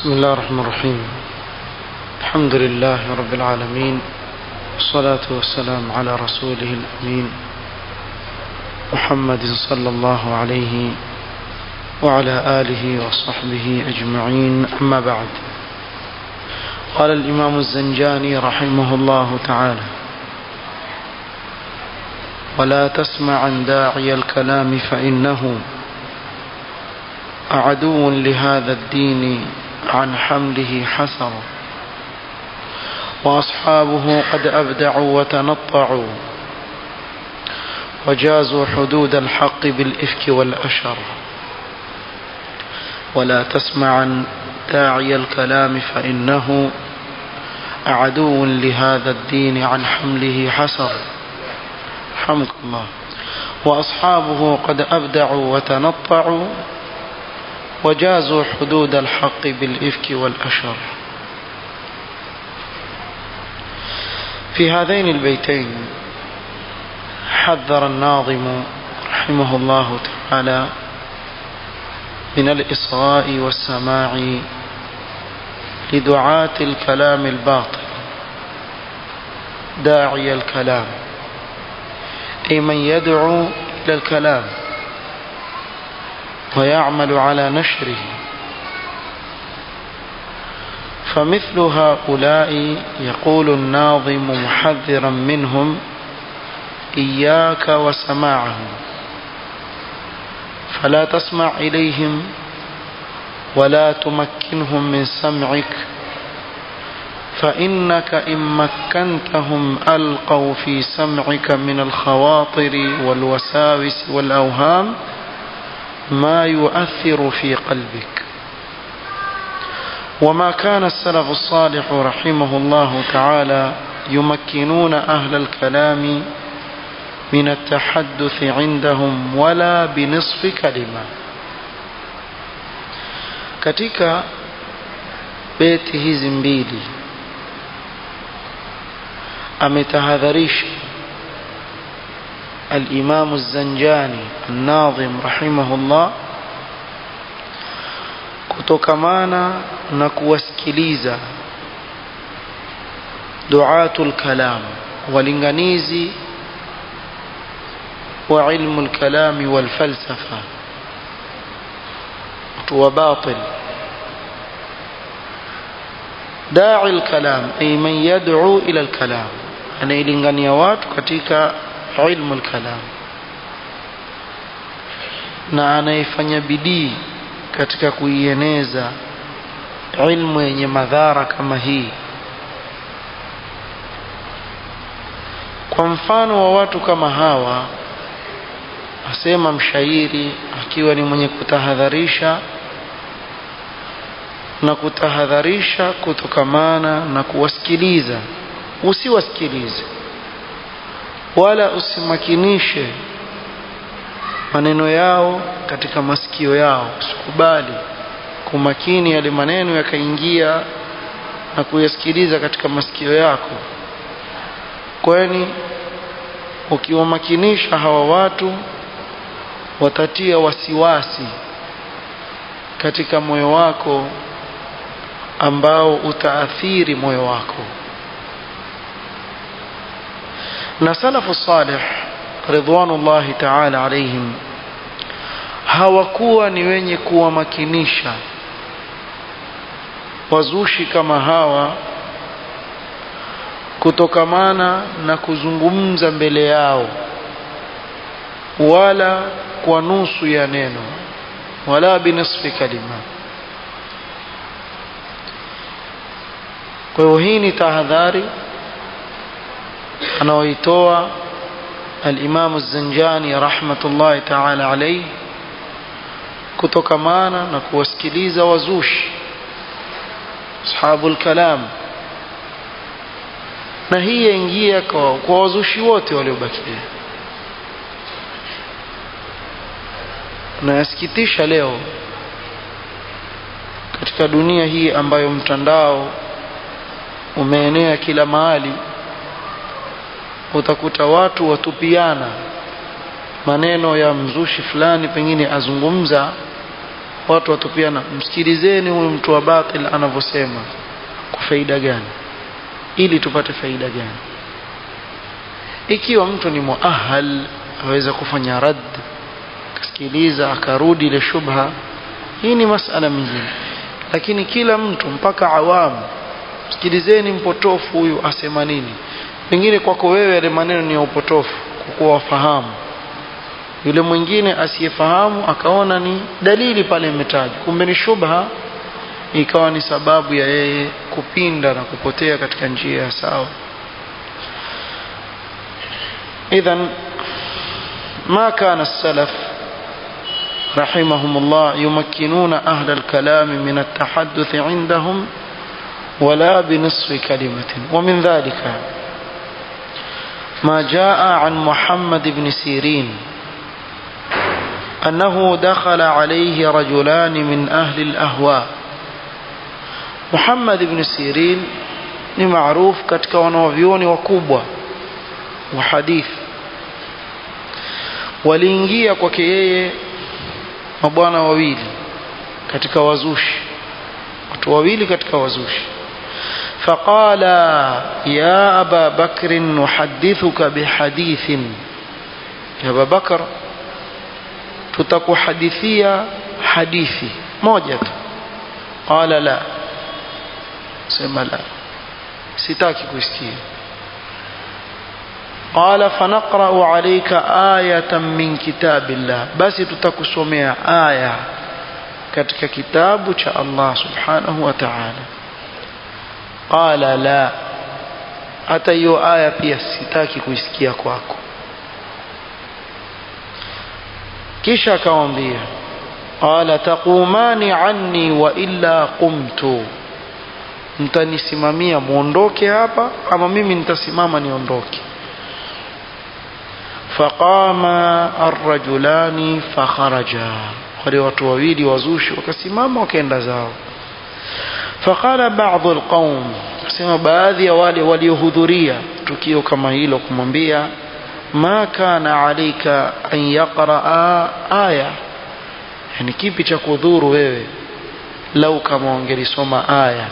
بسم الله الرحمن الرحيم الحمد لله رب العالمين والصلاة والسلام على رسوله الأمين محمد صلى الله عليه وعلى آله وصحبه أجمعين أما بعد قال الإمام الزنجاني رحمه الله تعالى ولا تسمع عن داعي الكلام فإنه عدو لهذا الدين عن حمله حسر وأصحابه قد أبدعوا وتنطعوا وجازوا حدود الحق بالإفك والأشر ولا تسمع عن داعي الكلام فإنه عدو لهذا الدين عن حمله حسر رحمك الله وأصحابه قد أبدعوا وتنطعوا وجازوا حدود الحق بالإفك والأشر في هذين البيتين حذر الناظم رحمه الله تعالى من الإصغاء والسماع لدعاة الكلام الباطل داعي الكلام أي من يدعو إلى الكلام ويعمل على نشره فمثل هؤلاء يقول الناظم محذرا منهم إياك وسماعهم فلا تسمع إليهم ولا تمكنهم من سمعك فإنك إن مكنتهم ألقوا في سمعك من الخواطر والوساوس والأوهام ما يؤثر في قلبك وما كان السلف الصالح رحمه الله تعالى يمكنون أهل الكلام من التحدث عندهم ولا بنصف كلمة katika beti hizi mbili ametahadharisha الإمام الزنجاني الناظم رحمه الله kutokamana na kuwasikiliza duatul kalam walinganizi wa ilmu lkalami walfalsafa watu wa batil dai lkalam ay man yad'u ila lkalam anailingania watu katika ilmu lkalam na anayefanya bidii katika kuieneza ilmu yenye madhara kama hii kwa mfano wa watu kama hawa asema mshairi akiwa ni mwenye kutahadharisha na kutahadharisha kutokamana na kuwasikiliza usiwasikilize wala usimakinishe maneno yao katika masikio yao usikubali kumakini yale maneno yakaingia na kuyasikiliza katika masikio yako kwani ukiwamakinisha hawa watu watatia wasiwasi katika moyo wako ambao utaathiri moyo wako na salafu salih ridwanullahi taala alaihim hawakuwa ni wenye kuwamakinisha wazushi kama hawa kutokamana na kuzungumza mbele yao wala kwa nusu ya neno wala binisfi kalima kwa hiyo hii ni tahadhari anaoitoa الإمام الزنجاني رحمة الله تعالى عليه kutokamana na kuwasikiliza wazushi ashabu lkalam na hii yaingia kwa, kwa wazushi wote waliobakia na yasikitisha leo katika dunia hii ambayo mtandao umeenea kila mahali utakuta watu watupiana maneno ya mzushi fulani pengine azungumza watu watupiana msikilizeni huyu mtu wa batil anavyosema kwa faida gani ili tupate faida gani ikiwa mtu ni muahal aweza kufanya rad akasikiliza akarudi ile shubha hii ni masala mingine lakini kila mtu mpaka awamu sikilizeni mpotofu huyu asema nini pengine kwako wewe yale maneno ni ya upotofu kwa kuwa wafahamu yule mwingine asiyefahamu akaona ni dalili pale imetajwa kumbe ni shubha ikawa ni sababu ya yeye kupinda na kupotea katika njia ya sawa idhan ma kana salaf رحمهم الله يمكنون أهل الكلام من التحدث عندهم ولا بنصف كلمة ومن ذلك ما جاء عن محمد بن سيرين أنه دخل عليه رجلان من أهل الأهواء محمد بن سيرين ni maarufu katika wanawavyoni wakubwa wa hadithi waliingia kwake yeye mabwana wawili katika wazushi watu wawili katika wazushi فقال يا أبا بكر نحدثك بحديث يا أبا بكر tutakuhadithia hadithi moja tu qala la sema la sitaki kuisikia qala fanaqra'u alayka ayatan min kitabillah basi tutakusomea aya katika kitabu cha Allah subhanahu wa ta'ala qala la hata hiyo aya pia sitaki kuisikia kwako kisha akamwambia qala taqumani anni wa illa qumtu mtanisimamia muondoke hapa ama mimi nitasimama niondoke faqama arrajulani fakharaja wale watu wawili wazushi wakasimama wakaenda zao faqala ba'd alqawm sema baadhi ya wale waliohudhuria tukio kama hilo kumwambia ma kana alayka an yaqraa aya yani kipi cha kudhuru wewe lau kama ungelisoma aya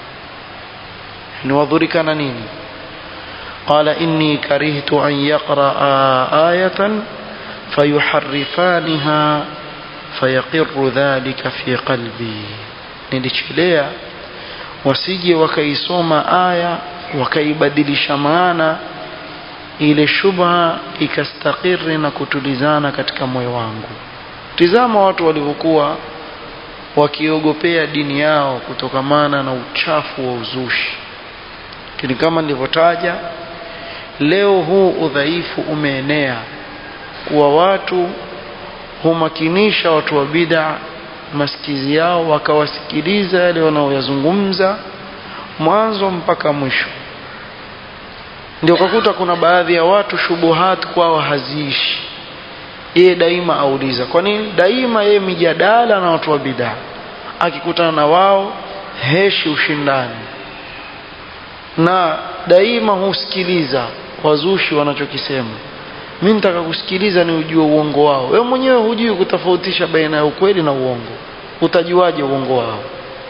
ni wadhurikana nini qala inni karihtu an yaqraa ayatan fayuharrifaniha fayaqirru dhalika fi qalbi nilichelea wasije wakaisoma aya wakaibadilisha maana ile shubha ikastakiri na kutulizana katika moyo wangu tizama watu walivyokuwa wakiogopea dini yao kutokamana na uchafu wa uzushi lakini kama nilivyotaja leo huu udhaifu umeenea kuwa watu humakinisha watu wa bid'a masikizi yao wakawasikiliza yale wanaoyazungumza mwanzo mpaka mwisho ndio ukakuta kuna baadhi ya watu shubuhat kwao haziishi yeye daima auliza kwa nini daima yeye mijadala na watu wa bidaa akikutana na wao heshi ushindani na daima husikiliza wazushi wanachokisema mi nitaka kusikiliza ni ujue uongo wao wewe mwenyewe hujui kutofautisha baina ya ukweli na uongo utajuaje uongo wao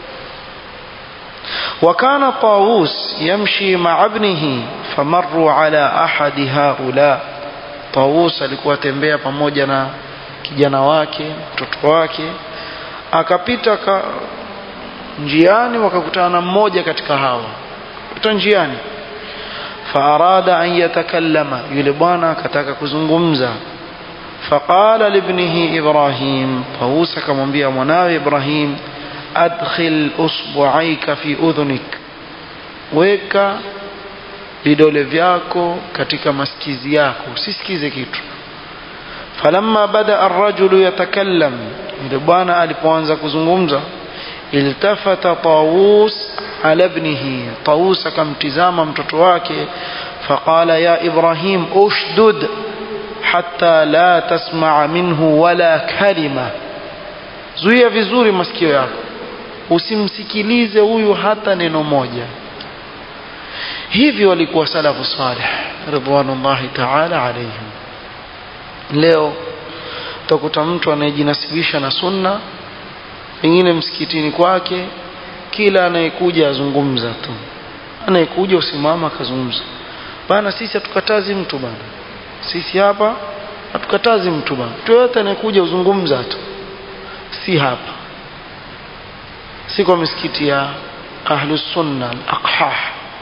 وكان طاووس يمشي مع ابنه فمروا على أحد هؤلاء طاووس alikuwa tembea pamoja na kijana wake mtoto wake akapita ka njiani wakakutana na mmoja katika hawa kuta njiani faarada an yatakallama yule bwana akataka kuzungumza faqala libnihi ibrahim طاووس akamwambia mwanawe ibrahim adkhil usbu'aika fi udhunik weka vidole vyako katika masikizi yako usisikize kitu falamma bada arrajulu yatakallam yule bwana alipoanza kuzungumza iltafata tawus ala ibnihi tawus akamtizama mtoto wake faqala ya ibrahim ushdud hatta la tasmaa minhu wala kalima zuia vizuri masikio yako usimsikilize huyu hata neno moja hivi walikuwa salafu salih ridwanullahi ta'ala alayhim leo utakuta mtu anayejinasibisha na sunna pengine msikitini kwake kila anayekuja azungumza tu anayekuja usimama akazungumza bana sisi hatukatazi mtu bana sisi hapa hatukatazi mtu bana mtu yoyote anayekuja uzungumza tu si hapa si kwa misikiti ya ahlus sunna al-aqhah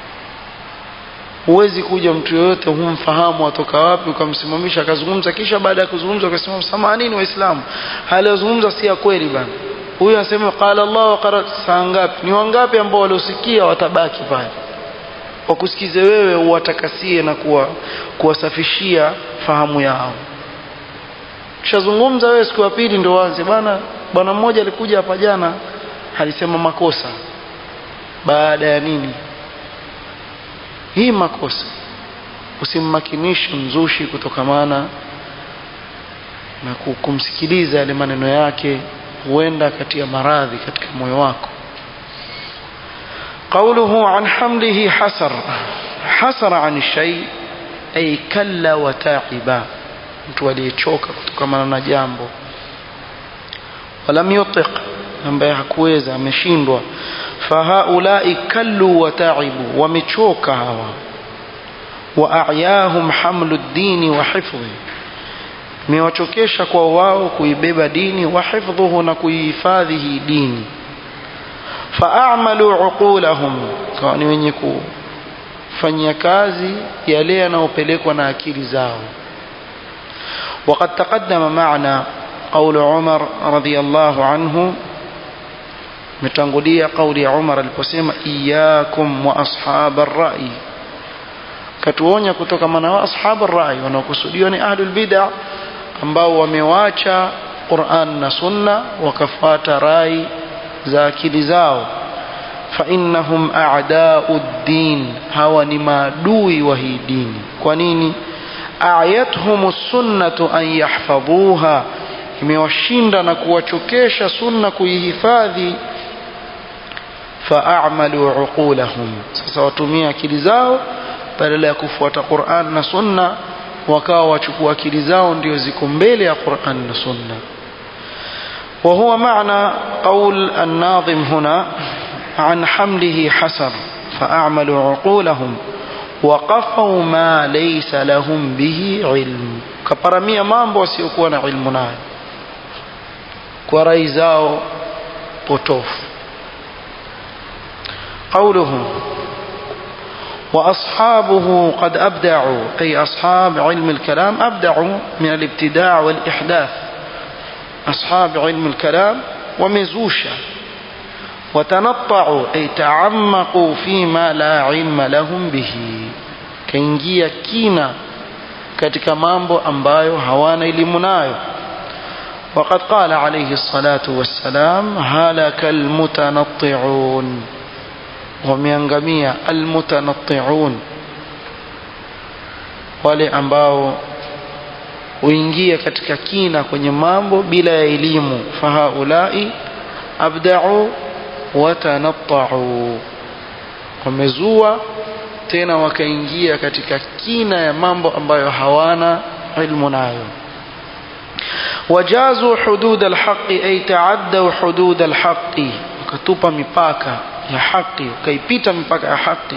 huwezi kuja mtu yoyote humfahamu atoka wapi ukamsimamisha akazungumza kisha baada ya kuzungumza ukasema samanini waislamu hali yazungumza si ya kweli bana huyu anasema qala Allah wa qala saa ngapi ni wangapi ambao waliosikia watabaki pale wakusikize wewe uwatakasie na kuwa kuwasafishia fahamu yao kishazungumza wewe siku ya pili ndio waanze bwana bwana mmoja alikuja hapa jana alisema makosa baada ya nini hii makosa usimmakinishe mzushi kutokamana na kumsikiliza yale maneno yake huenda katia maradhi katika moyo wako قوله عن حمله حسر حسر عن الشيء أي كلا وتعبا mtu aliyechoka kutokamana na jambo walam yutiq ambaye hakuweza ameshindwa fahaulai kallu wa taibu wamechoka hawa wa ayahum hamlu ddini wa hifdhi imewachokesha kwa wao kuibeba dini wa hifdhuhu na kuihifadhi hii dini faamalu uqulahum kawa ni wenye kufanyia kazi yale yanayopelekwa na akili zao وقد تقدم معنا قول عمر رضي الله عنه متنقلية قول عمر البسيمة إياكم وأصحاب الرأي katuonya kutokamana wa ashabu rai wanaokusudiwa ni ahlul bid'a ambao wamewacha Qur'an na Sunna wakafuata rai za akili zao fa innahum a'da'u din hawa ni maadui wa hii dini kwa nini ayathum sunnatu an yahfadhuha imewashinda na kuwachokesha sunna kuihifadhi faamalu uqulahum sasa watumia akili zao badala ya kufuata Qur'an na sunna wakawa wachukua akili zao ndio ziko mbele ya Qur'an na sunna وهو معنى قول الناظم هنا عن حمله حسر فأعملوا عقولهم وقفوا ما ليس لهم به علم كبرمية mambo wasiokuwa na ilmu nayo kwa rai zao potofu قوله وأصحابه قد أبدعوا أي أصحاب علم الكلام أبدعوا من الابتداع والإحداث أصحاب علم الكلام ومزوشا وتنطعوا أي تعمقوا فيما لا علم لهم به كينجيا كينا katika mambo ambayo hawana elimu nayo وقد قال عليه الصلاة والسلام هلك المتنطعون wameangamia almutanatti'un wale ambao huingia katika kina kwenye mambo bila ya elimu fahaulai abda'u watanatta'u wamezua tena wakaingia katika kina ya mambo ambayo hawana ilmu nayo wajazu hudud alhaqi ay ta'addaw hudud alhaqi wakatupa mipaka ya haki ukaipita mipaka ya haki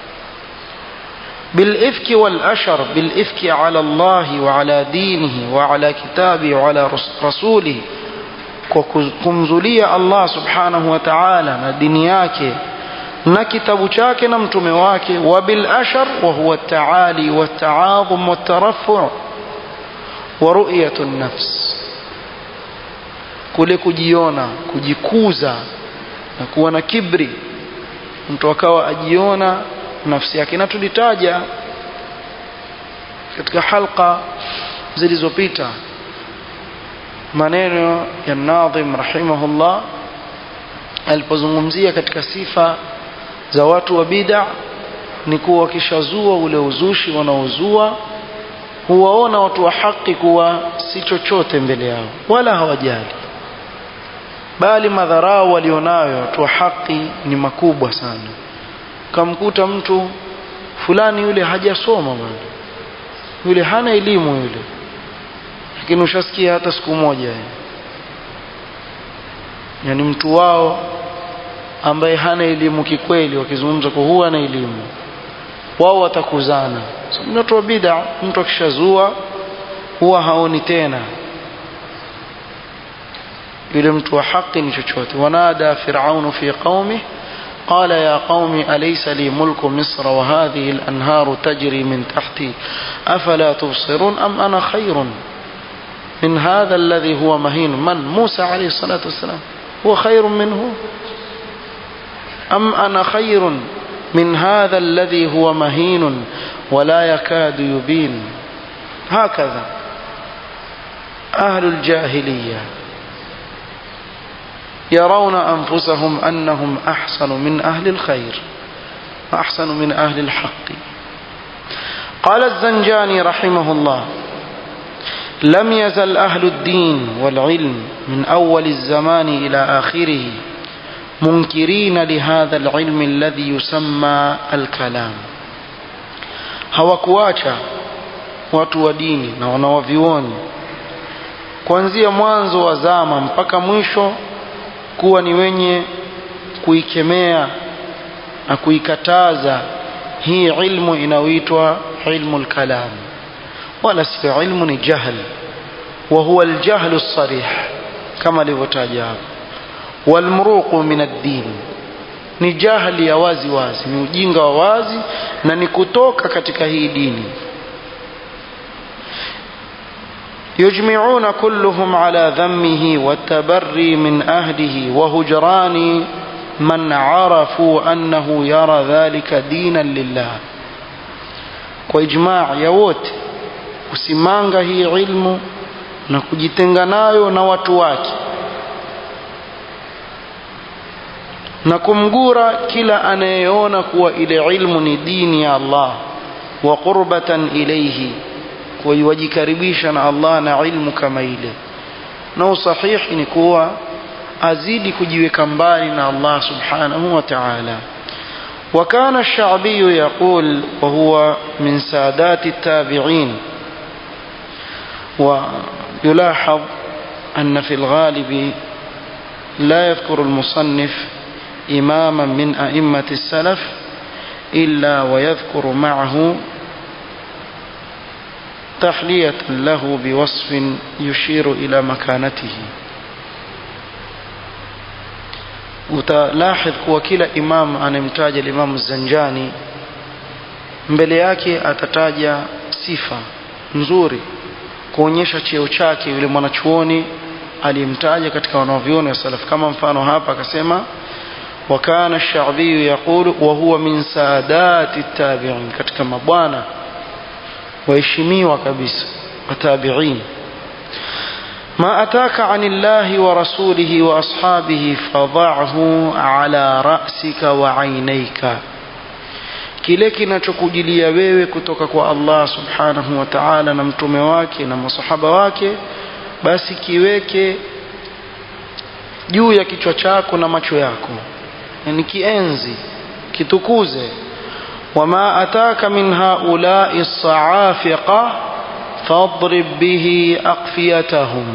بالإفك والأشر بالإفك على الله وعلى دينه وعلى كتابه وعلى رسوله kumzulia Allah subhanahu wa ta'ala na dini yake na kitabu chake na mtume wake wa bil ashar wa huwa at-ta'ali wa at-ta'adhum wa at-taraffu' wa ru'yatu an-nafs kule kujiona kujikuza na kuwa na kibri mtu akawa ajiona nafsi yake na tulitaja katika halqa zilizopita maneno ya Nadhim rahimahullah alipozungumzia katika sifa za watu wa bid'a ni kuwa wakishazua ule uzushi wanaozua huwaona watu wa haki kuwa si chochote mbele yao wala hawajali bali madharau walionayo watu wa haki ni makubwa sana kamkuta mtu fulani yule hajasoma bwana yule hana elimu yule lakini ushasikia hata siku moja yani mtu wao ambaye hana elimu kikweli wakizungumza kwa huwa na elimu wao watakuzana so, mtu wa bid'a mtu akishazua huwa haoni tena yule mtu wa haki ni chochote wanada firaunu fi qaumi قال يا قوم أليس لي ملك مصر وهذه الأنهار تجري من تحتي أفلا تبصرون أم أنا خير من هذا الذي هو مهين من موسى عليه الصلاة والسلام هو خير منه أم أنا خير من هذا الذي هو مهين ولا يكاد يبين هكذا أهل الجاهلية يرون أنفسهم أنهم أحسن من أهل الخير وأحسن من أهل الحق قال الزنجاني رحمه الله لم يزل أهل الدين والعلم من أول الزمان إلى آخره منكرين لهذا العلم الذي يسمى الكلام hawakuacha watu wa dini na wanawavioni kuanzia mwanzo wa zama mpaka mwisho kuwa ni wenye kuikemea na kuikataza hii ilmu inayoitwa ilmu lkalam wala sio ilmu ni jahl wa huwa aljahlu sarih kama alivyotaja hapo walmruqu min ad-din ni jahli ya wazi wazi ni ujinga wa wazi na ni kutoka katika hii dini يجمعون كلهم على ذمه والتبري من أهله وهجران من عرفوا أنه يرى ذلك دينا لله وإجماع يوت kusimanga hii ilmu na kujitenga nayo na watu wake na kumgura kila anayeona kuwa ile ilmu ni dini ya Allah wa qurbatan ilayhi wajikaribisha na Allah na ilmu kama ile na usahihi ni kuwa azidi kujiweka mbali na Allah subhanahu wa ta'ala وكان الشعبي يقول وهو من سادات التابعين ويلاحظ أن في الغالب لا يذكر المصنف إماما من أئمة السلف إلا ويذكر معه تحلية له بوصف يشير إلى مكانته utalahdh kuwa kila imam anayemtaja limamu zanjani mbele yake atataja sifa nzuri kuonyesha cheo chake yule mwanachuoni aliyemtaja katika wanavyuoni wa salaf kama mfano hapa akasema wakana shabiyu yaqulu wa huwa min saadati tabiin katika mabwana waheshimiwa kabisa watabiin ما أتاك عن الله ورسوله وأصحابه فضعه على رأسك وعينيك kile kinachokujilia wewe kutoka kwa Allah subhanahu wa ta'ala na mtume wake na masahaba wake basi kiweke juu ya kichwa chako na macho yako yani kienzi kitukuze wama ataka min haula'i as-sa'afiqa فاضرب به أقفيتهم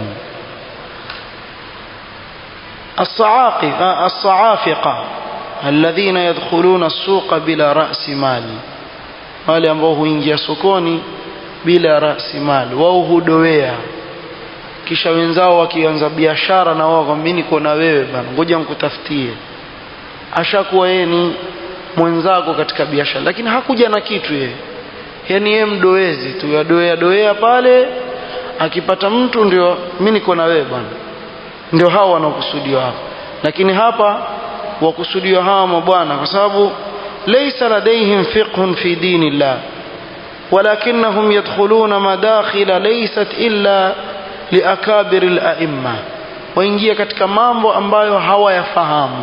الصعاقفة الصعافقة الذين يدخلون السوق بلا رأس مال wale ambao huingia sokoni bila rasi mali wao hudowea kisha wenzao wakianza biashara na wao kwamba niko na wewe bana ngoja nikutafutie ashakuwa yeye ni mwenzako katika biashara lakini hakuja na kitu yeye yani yeye mdoezi tu yadoea doea pale akipata mtu ndio mimi niko na wewe bwana ndio hao wanaokusudiwa hapa lakini hapa wakusudiwa hawa mabwana kwa sababu laysa ladaihim fiqhun fi dinillah ولكنهم يدخلون مداخل ليست إلا لأكابر الأئمة waingia katika mambo ambayo hawayafahamu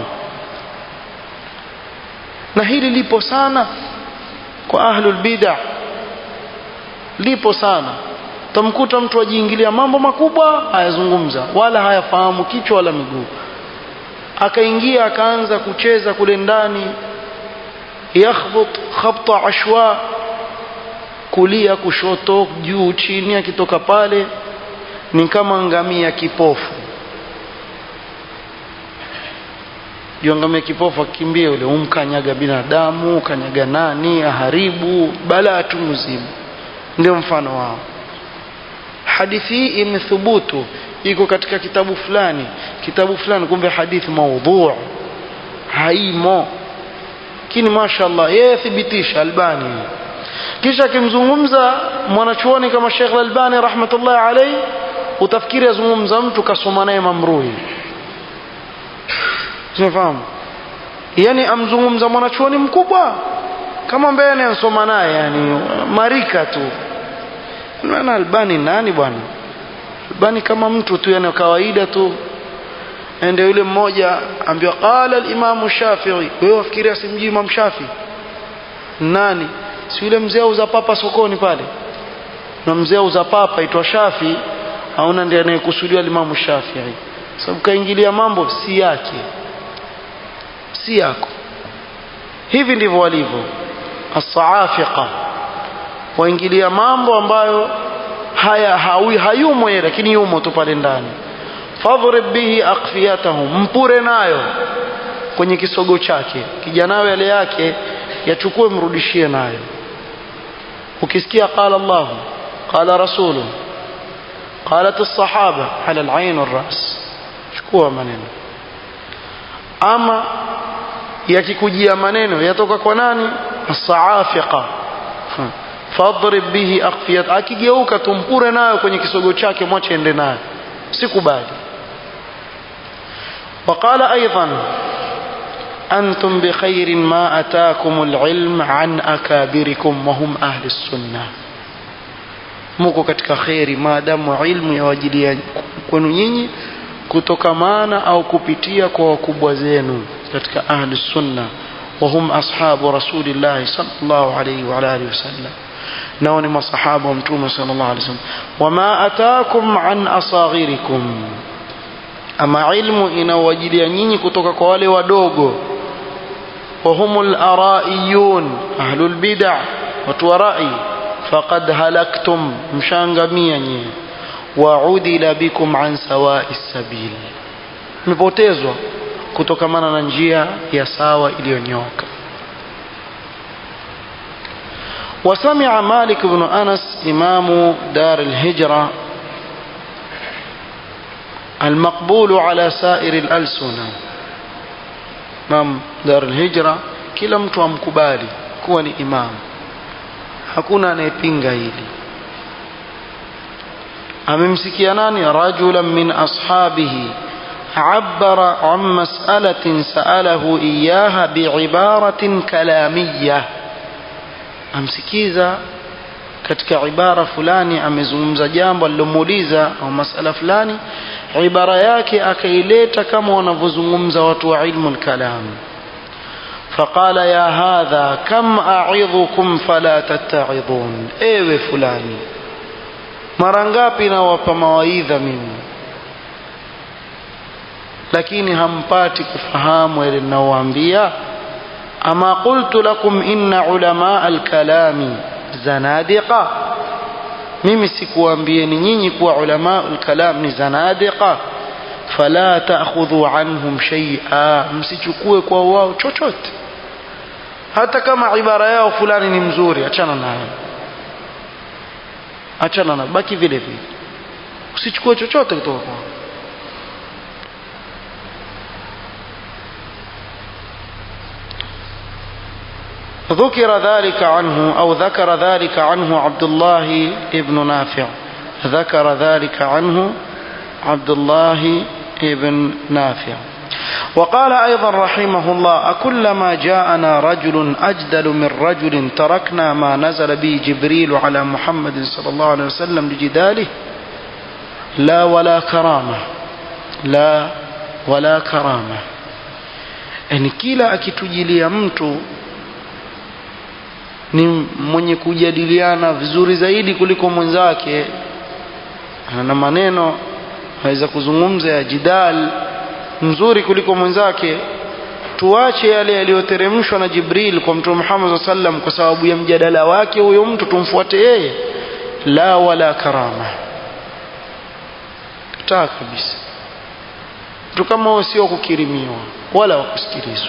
na hili lipo sana kwa ahlul bid'ah lipo sana tamkuta mtu ajiingilia mambo makubwa hayazungumza wala hayafahamu kichwa wala miguu akaingia akaanza kucheza kule ndani yakhbut khabta ashwa kulia kushoto juu chini akitoka pale ni kama ngamia kipofu juangamia kipofu akikimbia ule umkanyaga binadamu kanyaga nani aharibu balaa tu mzimu ndio mfano wao hadithi hii imethubutu iko katika kitabu fulani kitabu fulani kumbe hadithi maudhu haimo lakini mashallah yeye thibitisha albani kisha akimzungumza mwanachuoni kama Sheikh Al-Albani rahmatullahi alayhi utafikiri azungumza mtu kasoma naye mamrui unafahamu yani amzungumza mwanachuoni mkubwa kama ambaye anasoma naye yani marika tu maana Albani nani bwana Albani kama mtu tu yani kawaida tu ende yule mmoja ambiwa qala al-Imam Shafi'i wewe wafikiria simjui Imam Shafi'i nani si yule mzee auza papa sokoni pale na mzee auza papa itwa Shafi aona ndiye anayekusudiwa Imam Shafi'i sababu kaingilia mambo si yake si yako hivi ndivyo walivyo as-saafiqa waingilia mambo ambayo haya hawi hayumo yeye lakini yumo tu pale ndani fadhrib bihi aqfiyatahum mpure nayo kwenye kisogo chake kijanawe yale yake yachukue mrudishie nayo ukisikia qala Allah qala rasulu qalat as-sahaba ala al-ayn wal-ras chukua maneno ama yakikujia maneno yatoka kwa nani as-saafiqa fadrib bihi aqfiyat akigeuka tumpure nayo kwenye kisogo chake mwache ende nayo sikubali وقال أيضا أنتم بخير ما أتاكم العلم عن أكابركم وهم أهل السنة muko katika kheri maadamu ilmu yawajilia kwenu nyinyi kutokamana au kupitia kwa wakubwa zenu katika ahli sunna wahum ashabu rasulillahi sallallahu alayhi wa alihi wasallam nao ni masahaba wa mtume sallallahu alayhi wasallam wama ataakum an asaghirikum ama ilmu inawajilia nyinyi kutoka kwa wale wadogo وهم الأرائيون أهل البدع وتورائي فقد هلكتم مشانغميا وعدل بكم عن سواء السبيل mepotezwa kutokamana na njia ya sawa iliyonyoka وسمع مالك بن أنس إمام دار الهجرة المقبول على سائر الألسنة Imam Darul Hijra kila mtu amkubali kuwa ni imam hakuna anayepinga hili amemsikia nani rajulan min ashabihi عبر عن مسألة سأله إياها بعبارة كلامية amsikiza katika ibara fulani amezungumza jambo alilomuuliza au masala fulani ibara yake akaileta kama wanavyozungumza watu wa ilmu lkalam فقال يا هذا كم أعظكم فلا تتعظون ewe fulani mara ngapi nawapa mawaidha mimi lakini hampati kufahamu yale ninaowaambia ama qultu lakum inna ulamaa alkalami zanadiqa mimi sikuambieni nyinyi kuwa ulama alkalam ni zanadiqa fala ta'khudhu anhum shay'a msichukue kwa wao chochote hata kama ibara yao fulani ni mzuri achana nayo achana na baki vile vile usichukue chochote kutoka kwao ذكر ذلك عنه أو ذكر ذلك عنه عبد الله ابن نافع ذكر ذلك عنه عبد الله ابن نافع وقال أيضا رحمه الله أكلما جاءنا رجل أجدل من رجل تركنا ما نزل به جبريل على محمد صلى الله عليه وسلم لجداله لا ولا كرامة لا ولا كرامة يعني كلا akitujilia mtu ni mwenye kujadiliana vizuri zaidi kuliko mwenzake na maneno aweza kuzungumza ya jidal mzuri kuliko mwenzake tuache yale yaliyoteremshwa na Jibril kwa Mtume Muhammad sallam kwa sababu ya mjadala wake huyo mtu tumfuate yeye la wala karama taa kabisa mtu kama huyo sio kukirimiwa wala wakusikilizwa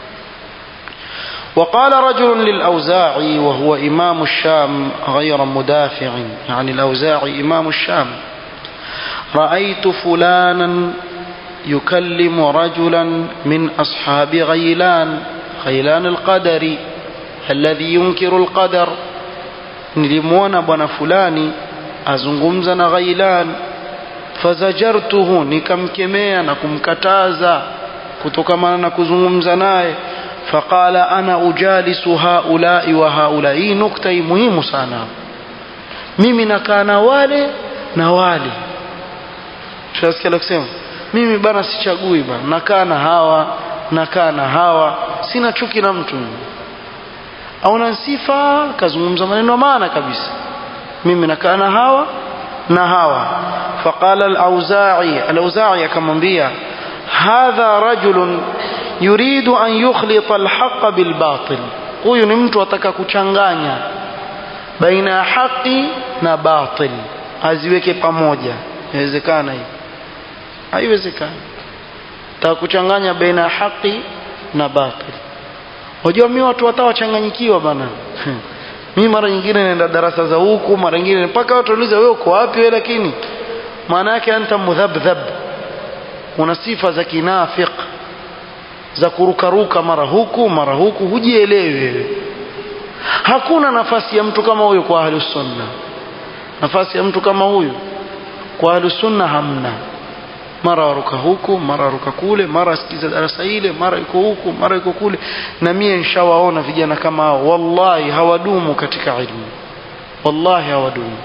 وقال رجل للأوزاعي وهو إمام الشام غير مدافع يعني الأوزاعي إمام الشام رأيت فلانا يكلم رجلا من أصحاب غيلان غيلان القدر الذي ينكر القدر nilimwona bwana fulani azungumza na ghailan fazajartuhu nikamkemea na kumkataza kutokamana na kuzungumza naye faqala ana ujalisu haulai wa haulai hii nukta hii muhimu sana mimi nakaa na wale na wale tunasikia la kusema mimi bana sichagui bana nakaa na hawa nakaa na hawa sina chuki na mtu auna sifa kazungumza maneno maana kabisa mimi nakaa na hawa na hawa faqala al-auza'i al-auza'i akamwambia hadha rajulun yuridu an yukhlita al-haqq bil batil huyu ni mtu ataka kuchanganya baina ya haki na batil aziweke pamoja inawezekana hivi haiwezekani taka kuchanganya baina ya haki na batil Wajua mimi watu watawachanganyikiwa bana. mimi mara nyingine naenda darasa za huku, mara nyingine mpaka watu wauliza wewe uko wapi wewe lakini maana yake anta mudhabdhab. Una sifa za kinafiq za kurukaruka mara huku mara huku hujielewi wewe. Hakuna nafasi ya mtu kama huyo kwa ahlus sunna. Nafasi ya mtu kama huyo kwa ahlus sunna hamna mara waruka huku mara waruka kule mara asikiza darasa ile mara yuko huku mara yuko kule na mie nishawaona vijana kama hao wallahi hawadumu katika ilmu wallahi hawadumu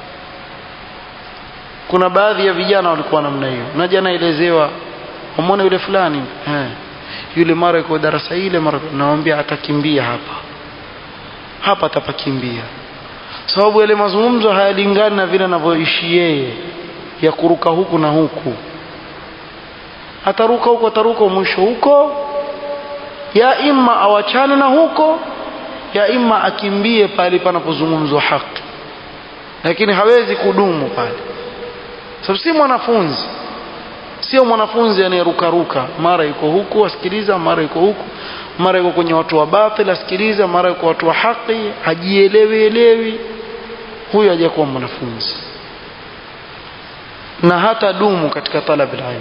kuna baadhi ya vijana walikuwa namna hiyo na jana elezewa umeona yule fulani eh yule mara yuko darasa ile mara naambia atakimbia hapa hapa atapakimbia sababu yale mazungumzo hayalingani na vile anavyoishi yeye ya kuruka huku na huku ataruka huko ataruka mwisho huko ya imma awachane na huko ya imma akimbie pale panapozungumzwa haki lakini hawezi kudumu pale sababu si mwanafunzi sio mwanafunzi anayerukaruka mara yuko huku asikiliza mara yuko huku mara yuko kwenye watu wa batil asikiliza mara yuko watu wa haki hajielewi elewi huyo hajakuwa mwanafunzi na hata dumu katika talab ilmu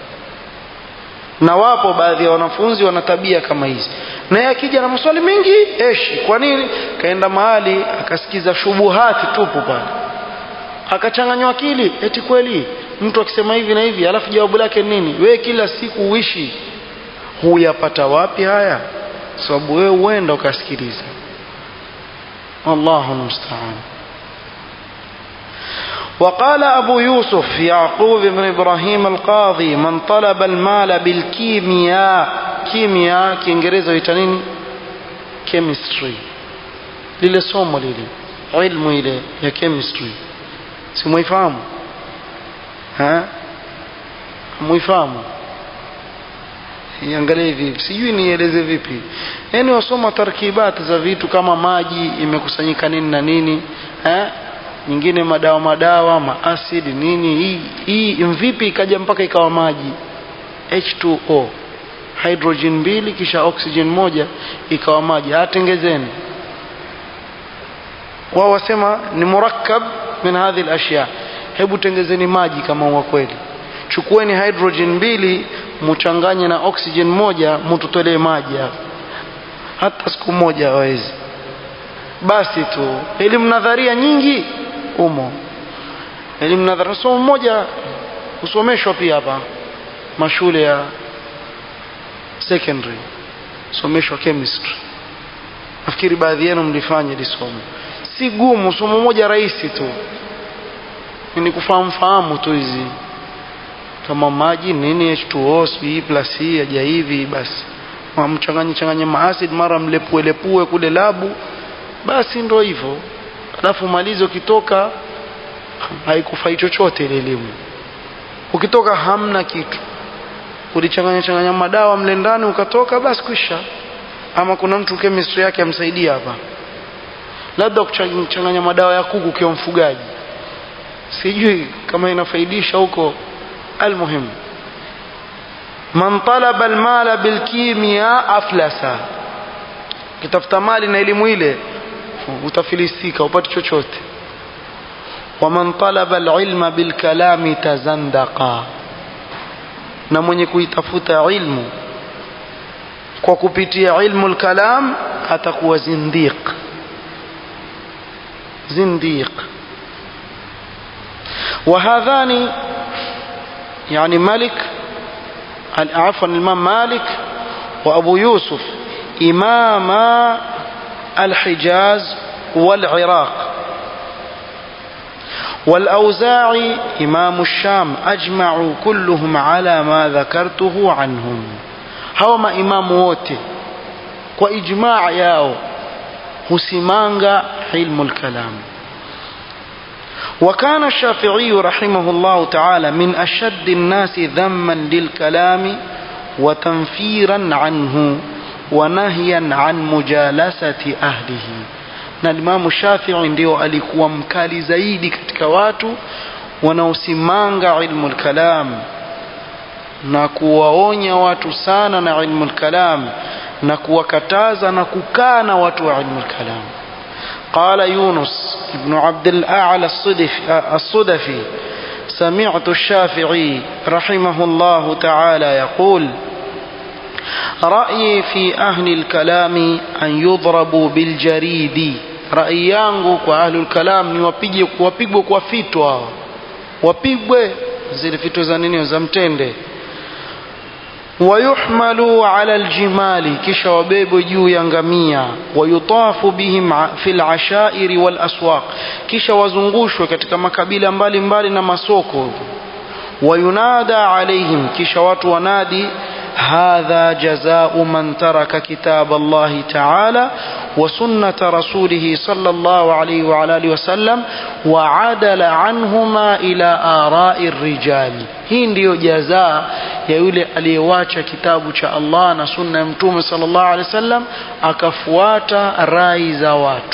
na wapo baadhi ya wanafunzi wana tabia kama hizi naye akija na maswali mengi eshi kwa nini kaenda mahali akasikiza shubuhati tupu pale akachanganywa akili eti kweli mtu akisema hivi na hivi alafu jawabu lake nini wewe kila siku uishi huyapata wapi haya sababu wewe uenda ukasikiliza Allahu musta'an وقال أبو يوسف يعقوب بن إبراهيم القاضي من طلب المال بالكيمياء كيمياء كينجريزا يتنين chemistry lile somo lile ilmu ile ya chemistry simuifahamu muifahamu iangalie hivi sijui nieleze vipi yaani wasoma tarkibat za vitu kama maji imekusanyika nini na nini eh? nyingine madawa madawa maasidi nini hii hii mvipi ikaja mpaka ikawa maji H2O hydrogen mbili kisha oxygen moja ikawa maji atengezeni wao wasema ni murakkab min hadhi al-ashya hebu tengezeni maji kama wa kweli chukueni hydrogen mbili muchanganye na oxygen moja mututolee maji hapa hata siku moja hawezi basi tu elimu nadharia nyingi umo elimu nadharia somo moja husomeshwa pia hapa mashule ya secondary someshwa chemistry nafikiri baadhi yenu mlifanya hili somo si gumu somo moja rahisi tu ni kufahamu fahamu tu hizi kama maji nini H2O sijui plus hii aja hivi basi mchanganye changanye maacid mara mlepue lepue kule labu basi ndo hivyo alafu malizo ukitoka haikufai chochote ile elimu ukitoka hamna kitu ulichanganya changanya madawa mle ndani ukatoka basi kwisha ama kuna mtu chemistry yake amsaidia hapa labda kuchanganya madawa ya kuku ukiwa mfugaji sijui kama inafaidisha huko almuhimu man talaba almala bilkimia aflasa kitafuta mali na elimu ile utafilisika upate chochote waman talaba alilma bilkalami tazandaqa na mwenye kuitafuta ilmu kwa kupitia ilmu lkalam atakuwa zindiq zindiq وهذان يعني ملك عفوا الإمام مالك وأبو يوسف إمام الحجاز والعراق والأوزاعي إمام الشام أجمعوا كلهم على ما ذكرته عنهم هوما إمام ووتي وإجماع ياو هسمانغا علم الكلام وكان الشافعي رحمه الله تعالى من أشد الناس ذما للكلام وتنفيرا عنه ونهيا عن مجالسة أهله na Imamu Shafii ndio alikuwa mkali zaidi katika watu wanaosimanga ilmu lkalam na kuwaonya watu sana na ilmu lkalam na kuwakataza na kukaa na watu wa ilmu lkalam قال يونس بن عبد الأعلى الصدفي سمعت الشافعي رحمه الله تعالى يقول رأيي في أهل الكلام أن يضربوا بالجريد رأي yangu kwa ahlu lkalam ni wapige wapigwe kwa fito hawa wapigwe zile fito za nini za mtende ويحملوا على الجمال kisha wabebwe juu ya ngamia wayutafu bihim fi lashairi walaswaq kisha wazungushwe katika makabila mbalimbali mbali na masoko wayunada alaihim kisha watu wanadi هذا جزاء من ترك كتاب الله تعالى وسنة رسوله صلى الله عليه وعلى آله وسلم وعدل عنهما إلى آراء الرجال hii ndiyo jazaa ya yule aliyewacha kitabu cha Allah na sunna ya mtume sallallahu alaihi wasallam akafuata rai za watu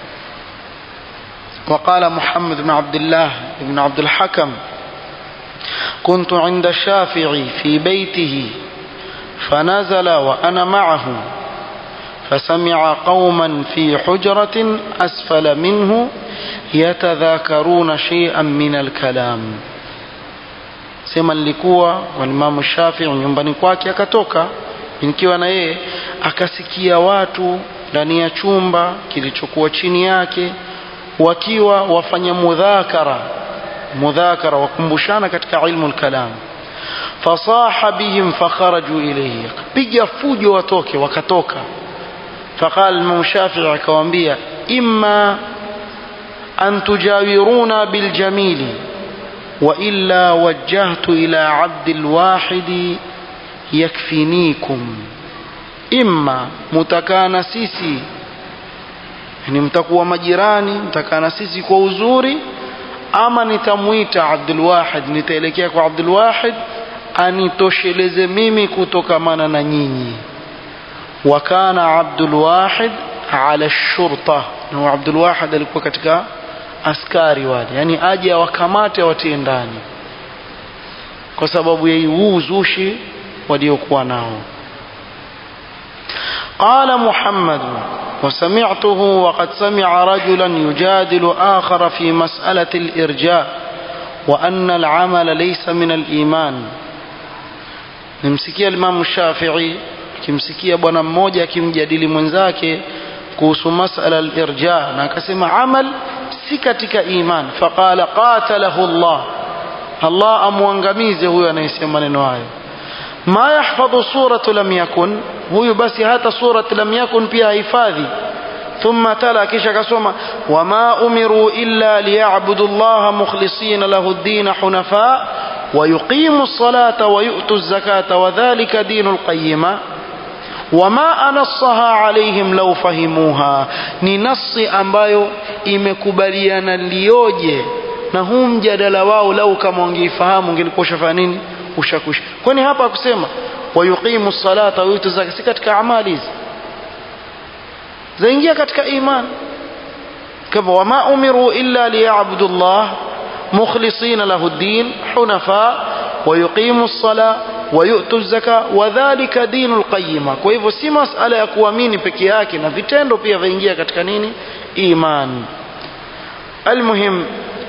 وقال محمد بن عبد الله بن عبد الحكم كنت عند الشافعي في بيته فنزل وأنا معه فسمع قوما في حجرة أسفل منه يتذاكرون شيئا من الكلام sema nilikuwa walimamu Shafii nyumbani kwake akatoka nikiwa na yeye akasikia watu ndani ya chumba kilichokuwa chini yake wakiwa wafanya mudhakara mudhakara wakumbushana katika ilmu lkalam fasaha bihim fakharaju ilayhi piga fujo watoke wakatoka faqala Imam Shafi'i akawaambia imma an tujawiruna biljamili wa illa wajjahtu ila abdi alwahidi yakfinikum imma mutakaa na sisi yani mtakuwa majirani mtakaa na sisi kwa uzuri ama nitamwita Abdul Wahid nitaelekea kwa Abdul Wahid anitosheleze mimi kutokamana na nyinyi wa kana Abdul Wahid ala shurta na Abdul Wahid alikuwa katika askari wale yani aje awakamate awatie ndani kwa sababu ya huu uzushi waliokuwa nao قال محمد وسمعته وقد سمع رجلا يجادل آخر في مسألة الإرجاء وأن العمل ليس من الإيمان nimsikia Imam Shafi'i kimsikia bwana mmoja akimjadili mwenzake kuhusu masala al-irja na akasema amal si katika iman faqala qatalahu Allah Allah amwangamize huyo anayesema maneno hayo ma yahfadhu suratu lam yakun huyu basi hata suratu lam yakun pia hifadhi ثم تلا كيش كسوما وما أمروا إلا ليعبدوا الله مخلصين له الدين حنفاء ويقيموا الصلاة ويؤتوا الزكاة وذلك دين القيمة وما أنصها عليهم لو فهموها ni nasi ambayo imekubaliana lioje na huu mjadala wao lau kama wangeifahamu ungelikuwa ushafanya nini ushakwisha kwani hapa akusema wayuqimu salata wayutu zaka si katika amali hizi zaingia katika iman kama wama umiru illa liyabudu llah mukhlisina lahu ddin hunafa ويقيموا الصلاة wayutu zaka wadhalika dinu lqayima kwa hivyo si masala ya kuamini peke yake na vitendo pia vaingia katika nini iman almuhim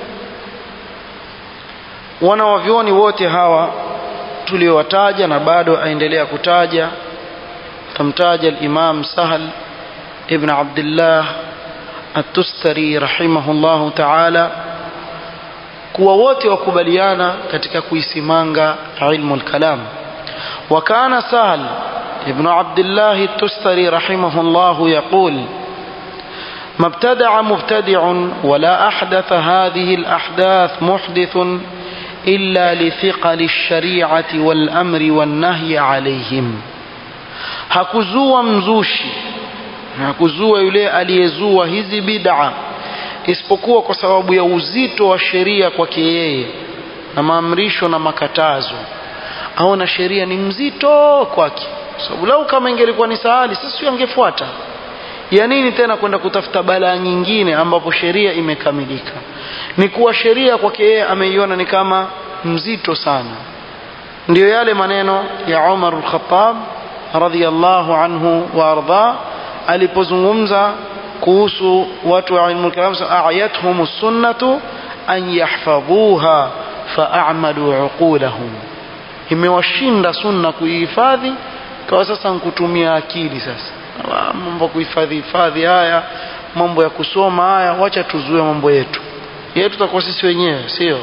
wanawavyoni wote hawa tuliowataja na bado aendelea kutaja tamtaja al-Imam Sahal ibn Abdullah at-Tustari rahimahullahu ta'ala kuwa wote wakubaliana katika kuisimanga ilmu al-kalam wa kana Sahal ibn Abdullah at-Tustari rahimahullahu yaqul ما ابتدع مبتدع ولا أحدث هذه الأحداث محدث إلا لثقل الشريعة والأمر والنهي عليهم hakuzua mzushi hakuzua yule aliyezua hizi bid'a isipokuwa kwa sababu ya uzito wa sheria kwake yeye na maamrisho na makatazo aona sheria ni mzito kwake sababu lau kama ingelikuwa ni sahali sasa angefuata ya nini tena kwenda kutafuta balaa nyingine ambapo sheria imekamilika ni kuwa sheria kwake yeye ameiona ni kama mzito sana ndiyo yale maneno ya Umar al-Khattab radhiyallahu anhu wa arda alipozungumza kuhusu watu wa ilmu kalam a'yathum sunnatu an yahfadhuha fa'amalu uqulahum imewashinda sunna kuihifadhi kwa sasa nkutumia akili sasa mambo kuhifadhi hifadhi haya mambo ya kusoma haya wacha tuzue mambo yetu yetu tutakuwa sisi wenyewe sio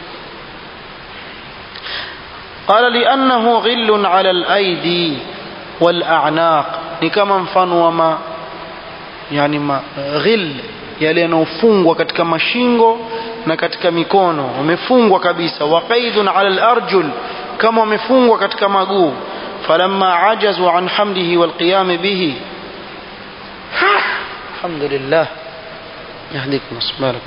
قال لأنه غل على الأيدي والأعناق ni kama mfano wa ma yani ma, ghil yale yanayofungwa katika mashingo na katika mikono wamefungwa kabisa wa qaidun ala al-arjul kama wamefungwa katika maguu falamma ajazu an hamlihi wal qiyam bihi alhamdulillah yahdikum asmarakum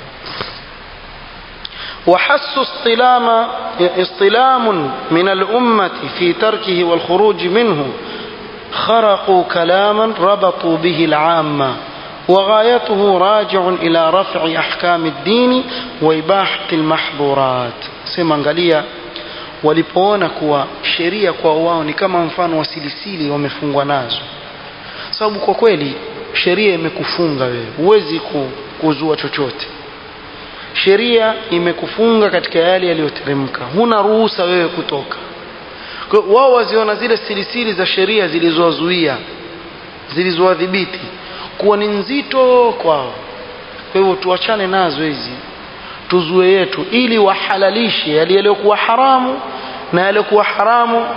وحس اصطلام اصطلام من الأمة في تركه والخروج منه خرقوا كلاما ربطوا به العامة وغايته راجع إلى رفع أحكام الدين وإباحة المحظورات سيما angalia walipoona kuwa sheria kwa wao ni kama mfano wa silisili wamefungwa nazo sababu kwa kweli sheria imekufunga wewe huwezi kuzua chochote sheria imekufunga katika yale yaliyoteremka huna ruhusa wewe kutoka kwa wao waziona zile silisili za sheria zilizowazuia zilizowadhibiti kuwa ni nzito kwao kwa hivyo tuachane nazo hizi tuzue yetu ili wahalalishe yale yaliyokuwa haramu na yaliyokuwa haramu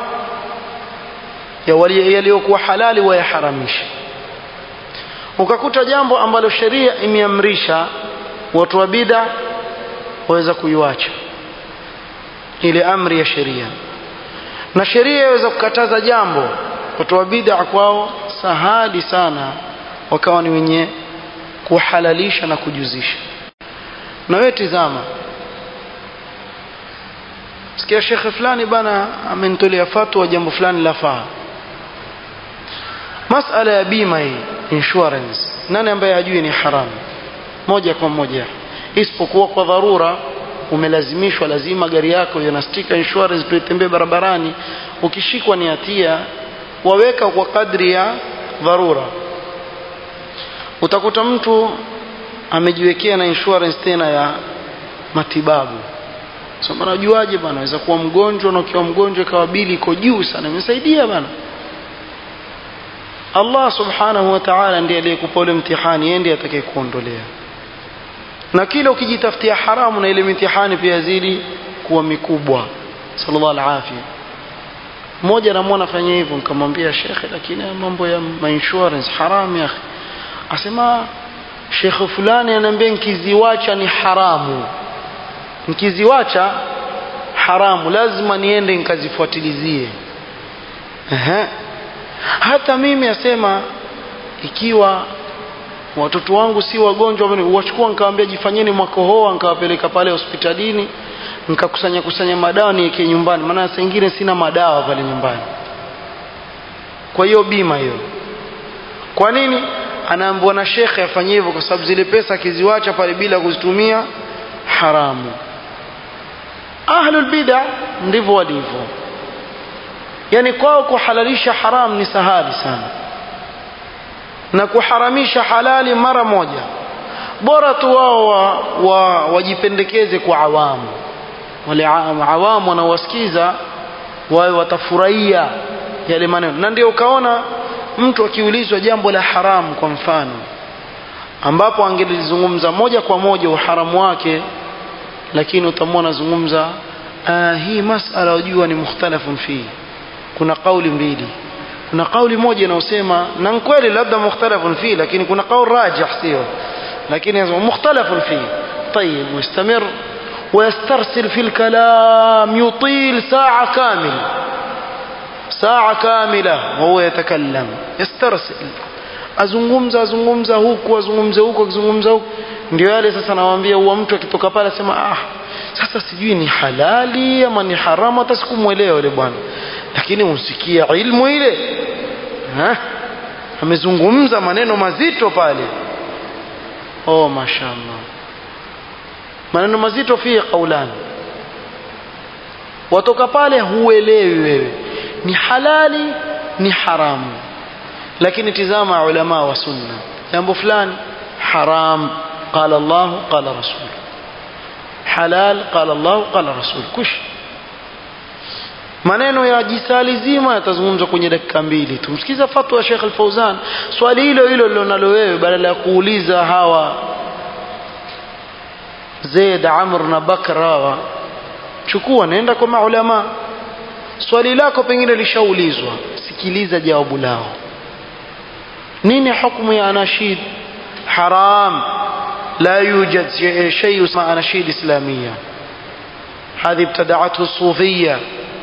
yaliyokuwa halali wayaharamishe ukakuta jambo ambalo sheria imeamrisha watu wa bid'a waweza kuiwacha ile amri ya sheria na sheria yaweza kukataza jambo watu wa bid'a kwao sahali sana wakawa ni wenye kuhalalisha na kujuzisha na wewe tizama sikia shekhe fulani bana amenitolea fatwa jambo fulani lafaa masala ya bima hii insurance nani ambaye hajui ni haramu moja kwa moja isipokuwa kwa dharura umelazimishwa lazima gari yako iwe na sticker insurance tuitembee barabarani ukishikwa ni hatia waweka kwa kadri ya dharura utakuta mtu amejiwekea na insurance tena ya matibabu so bana ujuaje bana aweza kuwa mgonjwa na ukiwa mgonjwa ikawa bili iko juu sana imesaidia bana Allah subhanahu wa ta'ala ndiye aliyekupa ule mtihani yeye ndiye atakayekuondolea na kila ukijitafutia haramu na ile mitihani pia zidi kuwa mikubwa sallallahu alaihi mmoja namwona fanya hivyo nikamwambia shekhe lakini mambo ya insurance haramu ya asema shekhe fulani ananiambia nkiziwacha ni haramu nkiziwacha haramu lazima niende nikazifuatilizie hata mimi asema ikiwa watoto wangu si wagonjwa wachukua nikawaambia jifanyeni mwakohoa nikawapeleka pale hospitalini nikakusanya kusanya madawa niweke nyumbani maana saa ingine sina madawa pale nyumbani kwa hiyo bima hiyo kwa nini anaambiwa na shekhe afanye hivyo kwa sababu zile pesa akiziwacha pale bila kuzitumia haramu ahlul bid'a ndivyo walivyo yani kwao kuhalalisha haram ni sahali sana na kuharamisha halali mara moja bora tu wao wa, wa, wajipendekeze kwa awamu wale awamu wanaowasikiza wawe watafurahia yale maneno na ndio ukaona mtu akiulizwa jambo la haramu kwa mfano ambapo angelizungumza moja kwa moja uharamu wake lakini utamwona zungumza hii masala wajua ni mukhtalafun fi kuna kauli mbili kuna kauli moja inayosema na kweli labda mukhtalafun fi lakini kuna kauli rajih sio lakini yanasema mukhtalafun fi طيب واستمر ويسترسل في الكلام يطيل ساعة كاملة ساعة كاملة وهو يتكلم يسترسل azungumza azungumza huku azungumze huku azungumza huku ndio yale sasa nawaambia huwa mtu akitoka pale asema ah sasa sijui ni halali ama ni haramu hata sikumwelewa yule bwana lakini unsikia ilmu ile ha? amezungumza maneno mazito pale oh mashallah maneno mazito fi qaulani watoka pale huelewi wewe ni halali ni haramu lakini tizama ulama wa sunna jambo fulani haram qala Allah qala rasul halal qala Allah qala rasul kush maneno ya jisali zima yatazungumzwa kwenye dakika mbili tumsikiza fatwa ya Sheikh Al-Fauzan swali hilo hilo lilonalo wewe badala ya kuuliza hawa Zaid Amr na Bakr hawa chukua nenda kwa maulama swali lako pengine lishaulizwa sikiliza jawabu lao nini hukumu ya anashid haram لا يوجد شيء اسمه أناشيد إسلامية هذه ابتدعته الصوفية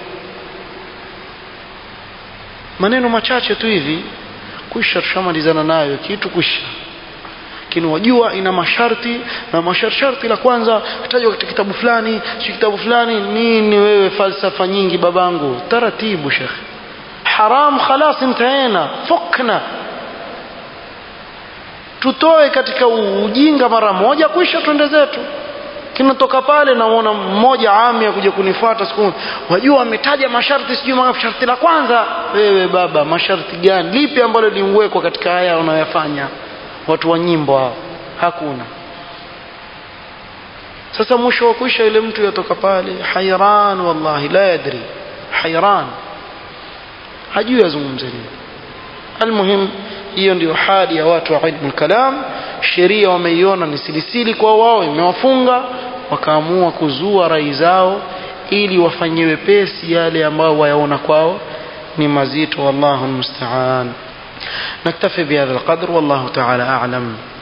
maneno machache tu hivi kwisha tushamalizana nayo kitu kwisha lakini wajua ina masharti na masharti la kwanza tajwa katika kitabu fulani si kitabu fulani nini wewe falsafa nyingi babangu taratibu shekhe haram khalas intaena fukna tutoe katika ujinga mara moja kwisha twende zetu kinatoka pale naona mmoja ami akuja kunifuata siku wajua ametaja masharti sijui masharti la kwanza wewe baba masharti gani lipi ambalo liwekwa katika haya unayoyafanya watu wa nyimbo hao hakuna sasa mwisho wa kuisha yule mtu yatoka pale hayran wallahi la yadri hayran hajui azungumze nini almuhim hiyo ndio hali ya watu wa ilmu kalam sheria wameiona ni silisili kwa wao imewafunga wakaamua kuzua rai zao ili wafanyie wepesi yale ambayo wayaona kwao ni mazito wallahu almusta'an نكتفي بهذا القدر والله تعالى أعلم